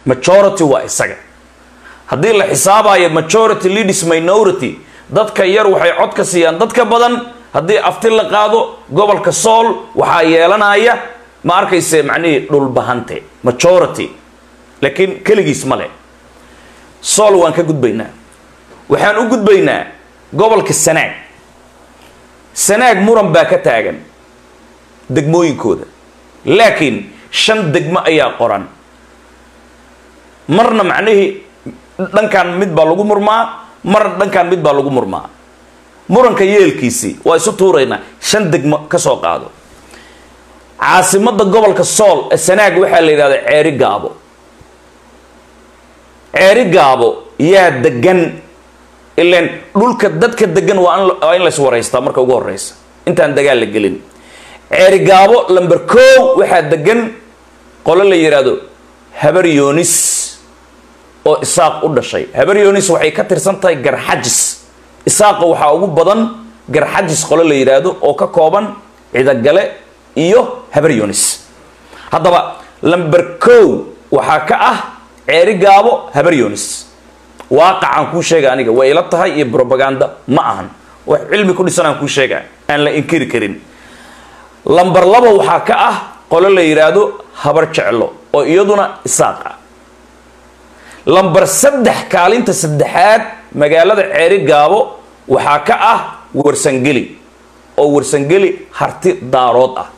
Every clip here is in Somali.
majority waa isaga haddii la xisaabayo majority leaders minority dadka yar waxay cod ka siiyaan dadka badan haddii afti la qaado gobolka sool waxaa yeelanaya ma arkayse macnihii dhulbahante majority laakiin keligiis male sool waan ka gudbaynaa waxaan u gudbaynaa gobolka sanaag sanaag muran baa ka taagan degmooyinkooda laakiin shan degmo ayaa qoran marna macnihii dhankan mid baa lagu murmaa marna dhankan mid baa lagu murmaa muranka yeelkiisii waa isu tuuraynaa shan degmo ka soo qaado caasimadda gobolka sool ee sanaag waxaa la yidhahda ceeri gaabo ceeri gaabo yaa degan ilan dhulka dadka degan waa waa in lays waraystaa marka ugu horeysa intaan dagaal la gelin ceeri gaabo lamber kow waxaa degan qolo la yidhaahdo habar yonis oo isaaq u dhashay habar yonis waxay ka tirsan tahay garxajis isaaqa waxaa ugu badan garxajis qolo la yidhaahdo oo ka kooban cidagale iyo habar yonis haddaba lamber kow waxaa ka ah ceeri gaabo habar yonis waaqacaan kuu sheega aniga way ila tahay iyo brobaganda ma ahan wax cilmi ku dhisan aan kuu sheega aan la inkiri karin lamber laba waxaa ka ah qolo la yidhaahdo habar jeclo oo iyaduna isaaq ah lamber saddex kaalinta saddexaad magaalada ceeri gaabo waxaa ka ah warsangeli oo warsangeli harti daarood ah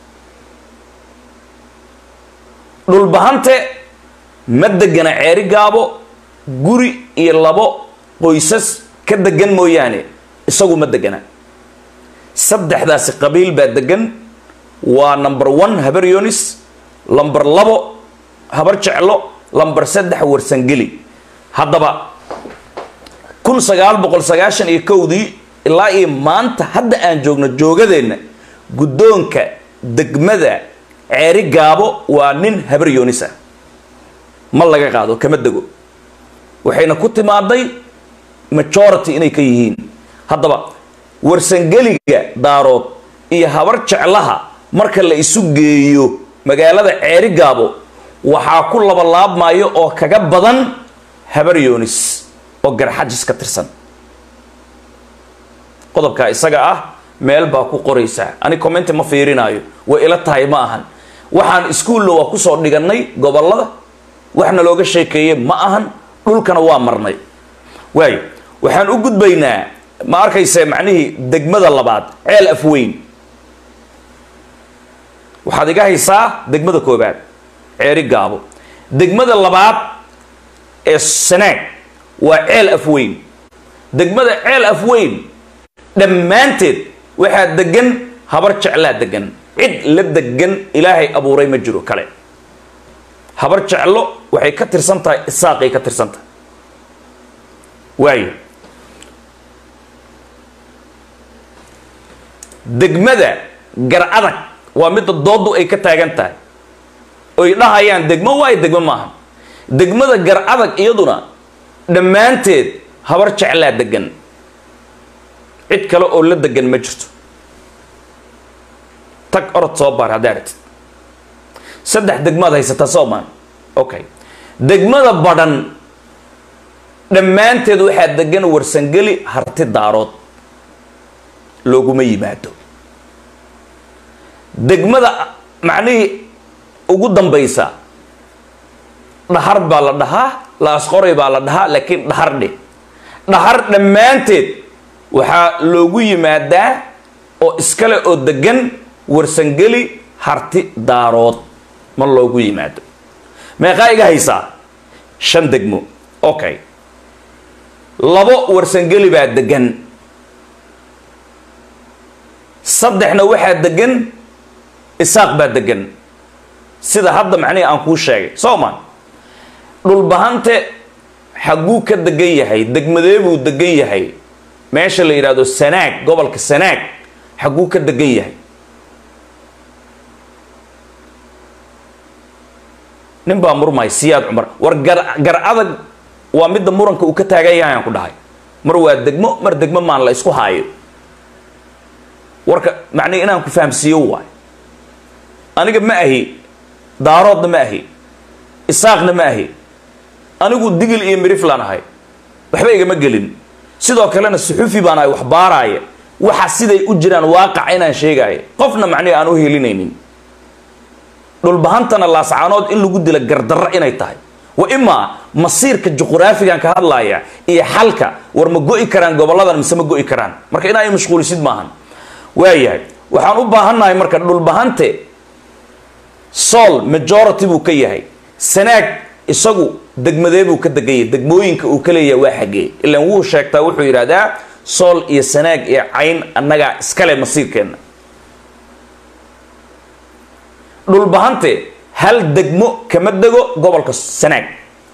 dhulbahante ma degana ceeri gaabo guri iyo labo qoysas ka degan mooyaane isagu ma degana saddexdaasi qabiil baa degan waa number one habar yonis lamber labo habar jeclo lamber saddex warsangeli haddaba kun sagaal boqol sagaashan iyo kowdii ilaa iyo maanta hadda aan joogno joogadeenna guddoonka degmada ceeri gaabo waa nin habar yonis ah ma laga qaado kama dego waxayna ku timaaday majority inay ka yihiin haddaba warsangeliga daarood iyo habar jeclaha marka la isu geeyo magaalada ceeri gaabo waxaa ku labalaabmayo oo kaga badan habar yonis oo garxajis ka tirsan qodobkaa isaga ah meel baa ku qoraysaa ani commenti ma fiirinaayo way ila tahay ma ahan waxaan iskuulla waa kusoo dhigannay gobollada waxna looga sheekeeyey ma ahan dhulkana waa marnay waayo waxaan u gudbaynaa ma arkayse macnihii degmada labaad ceel afweyn waxaad iga haysaa degmada koobaad ceeri gaabo degmada labaad ee sanaag waa ceel afweyn degmada ceel afweyn dhammaanteed waxaa degan habar jeclaa degan cid la degan ilaahay abuuray ma jiro kale habar jeclo waxay ka tirsan tahay isaaqay ka tirsan tahay waayo degmada gar adag waa midda doodu ay ka taagan tahay oy dhahayaan degmo waayo degmo maaha degmada gar adag iyaduna dhammaanteed habar jeclaa degan cid kale oo la degan ma jirto tag orod soo baar haddaa aragtid saddex degmaad haysataa soomaan okay degmada badhan dhammaanteed waxaa degan warsangeli harti daarood looguma yimaado degmada macnihii ugu dambaysa dhahar baa la dhahaa laasqoray baa la dhahaa laakiin dhahar dheh dhahar dhammaanteed waxaa loogu yimaadaa oo iskale oo degan warsangeli harti daarood ma loogu yimaado meeqaa iga haysaa shan degmo okay labo warsangeli baa degan saddexna waxaa degan isaaq baa degan sida hadda macnihii aan kuu sheegay soo ma dhulbahante xagguu ka degan yahay degmadee buu degan yahay meesha la yidhaahdo sanaag gobolka sanaag xagguu ka degan yahay nin baa murmay siyaad cumar war gar gar adag waa midda muranka uu ka taagan yahay aan ku dhahay mar waa degmo mar degmo maan la isku haayo warka macnihi inaan ku fahamsiiyo waay aniga ma ahi daaroodna ma ahi isaaqna ma ahi anigu digil iyo miriflan ahay waxba igama gelin sidoo kalena suxufi baan ahay wax baaraaya waxa siday u jiraan waaqaca inaan sheegaayo qofna macnihi aan u helinaynin dhulbahantana laascaanood in lagu dila gardarro inay tahay wa imaa masiirka juquraafigan ka hadlaaya iyo xalka war ma go'i karaan goboladan mise ma go'i karaan marka inaa mashquulisid maahan waayahay waxaan u baahannahay marka dhulbahante sool majority buu ka yahay sanaag isagu degmadee buu ka degan yahay degmooyinka uu ka leeyahay waa xaggee ilaan wuu sheegtaa wuxuu yidhahdaa sool iyo sanaag iyo cayn annagaa iskale masiirkeenna dhulbahante hal degmo kama dego gobolka sanaag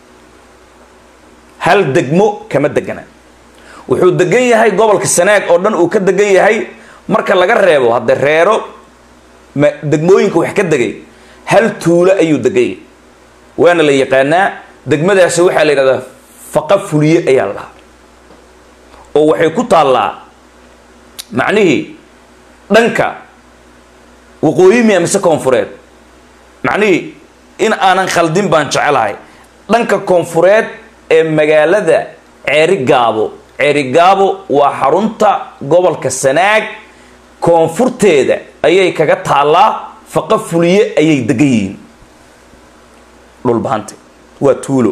hal degmo kama degana wuxuu degan yahay gobolka sanaag oo dhan uu ka degan yahay marka laga reebo hadde reero ma degmooyinka wax ka degay hal tuulo ayuu degan yahay waana la yaqaanaa degmadaasi waxaa la yidhahdaa faqa fuliye ayaa la dhahaa oo waxay ku taallaa macnihii dhanka waqooyi miya mise koonfureed macnihii in aanan khaldin baan jecelahay dhanka koonfureed ee magaalada ceeri gaabo ceeri gaabo waa xarunta gobolka sanaag koonfurteeda ayay kaga taallaa faqa fuliye ayay degan yihiin dhulbahante waa tuulo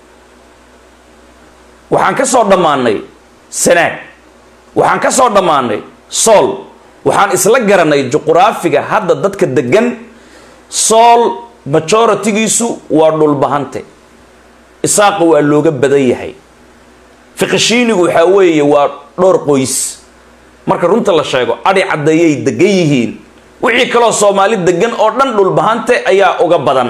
waxaan ka soo dhammaanay sanaag waxaan ka soo dhammaanay sool waxaan isla garanay juquraafiga hadda dadka degan sool majoritigiisu waa dhulbahante isaaqa waa looga badan yahay fiqishiinigu waxaa weeye waa dhowr qoys marka runta la sheego adhi caddeeyay degan yihiin wixii kaloo soomaali degan oo dhan dhulbahante ayaa uga badan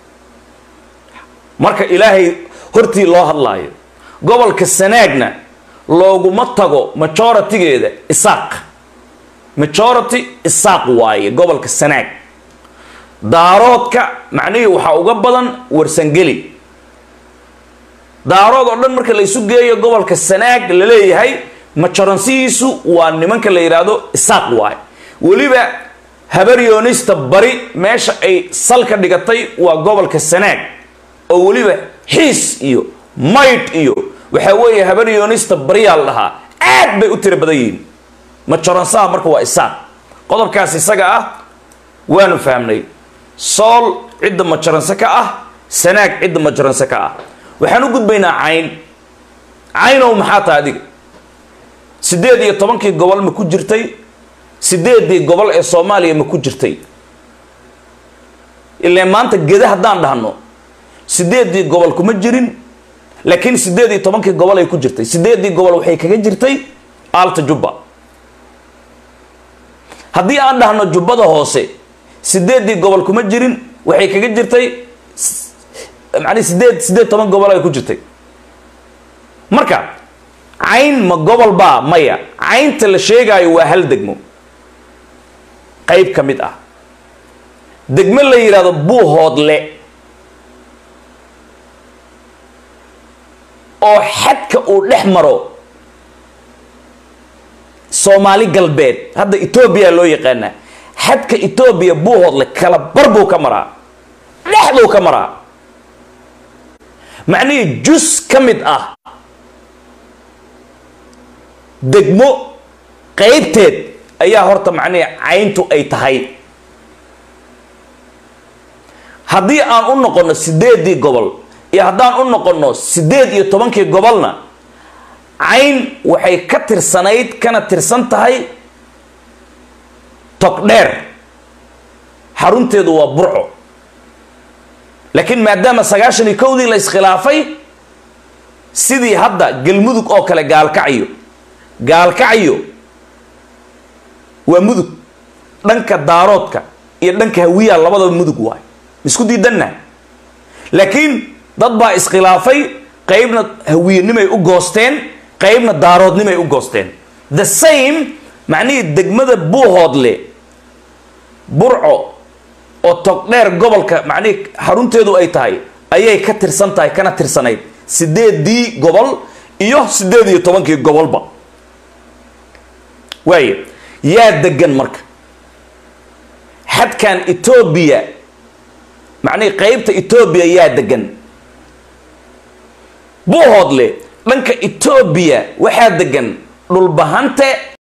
marka ilaahay hortii loo hadlaayo gobolka sanaagna looguma tago majoritigeeda isaaq majority isaaq waaye gobolka sanaag daaroodka macnihii waxaa uga badan warsangeli daarood oo dhan marka la isu geeyo gobolka sanaag la leeyahay majoransihiisu waa nimanka la yidhaahdo isaaq waaye weliba habaryoonista bari meesha ay salka dhigatay waa gobolka sanaag oo weliba xiis iyo maydh iyo waxaa weeye habaryoonista bariyaa la dhahaa aad bay u tiro badan yihiin majoransaha marka waa isaaq qodobkaas isaga ah waanu fahmnay sool cidda majaranse ka ah sanaag cidda majaranse ka ah waxaan u gudbaynaa cayn caynow maxaa tahay adiga siddeed iyo tobankii gobol ma ku jirtay siddeedii gobol ee soomaaliya ma ku jirtay ilaan maanta geda haddaan dhahno siddeedii gobol kuma jirin laakiin siddeed iyo tobankii gobol ay ku jirtay siddeedii gobol waxay kaga jirtay aalta jubba haddii aan dhahno jubbada hoose siddeedii gobol kuma jirin waxay kaga jirtay macnii sideed siddeed toban gobol ay ku jirtay marka cayn ma gobol baa maya caynta la sheegaayo waa hal degmo qayb ka mid ah degmo la yidhaahdo buuhoodle oo xadka uu dhex maro soomaali galbeed hadda etoobiya loo yaqaanaa xadka etoobiya buuhoodle kala bar buu ka maraa dhexduu ka maraa macnihii jus ka mid ah degmo qaybteed ayaa horta macnihii cayntu ay tahay haddii aan u noqonno siddeedii gobol iyo haddaan u noqonno siddeed iyo tobankii gobolna cayn waxay ka tirsanayd kana tirsan tahay togdheer xarunteedu waa burco laakiin maadaama sagaashan iyo kowdii la iskhilaafay sidii hadda galmudug oo kale gaalkacyo gaalkacyo waa mudug dhanka daaroodka iyo dhanka hawiyaa labadaba mudug waay isku diidanna laakiin dad baa iskhilaafay qaybna hawiyenimay u goosteen qaybna daaroodnimay u goosteen the same macnihii degmada buuhoodle burco oo togdheer gobolka macnihii xarunteedu ay tahay ayay ka tirsan tahay kana tirsanayd sideedii gobol iyo siddeed iyo tobankii gobolba waaya yaa degan marka xadkan etoobiya macnihii qeybta etoobiya yaa degan buuhoodle dhanka etoobiya waxaa degan dhulbahante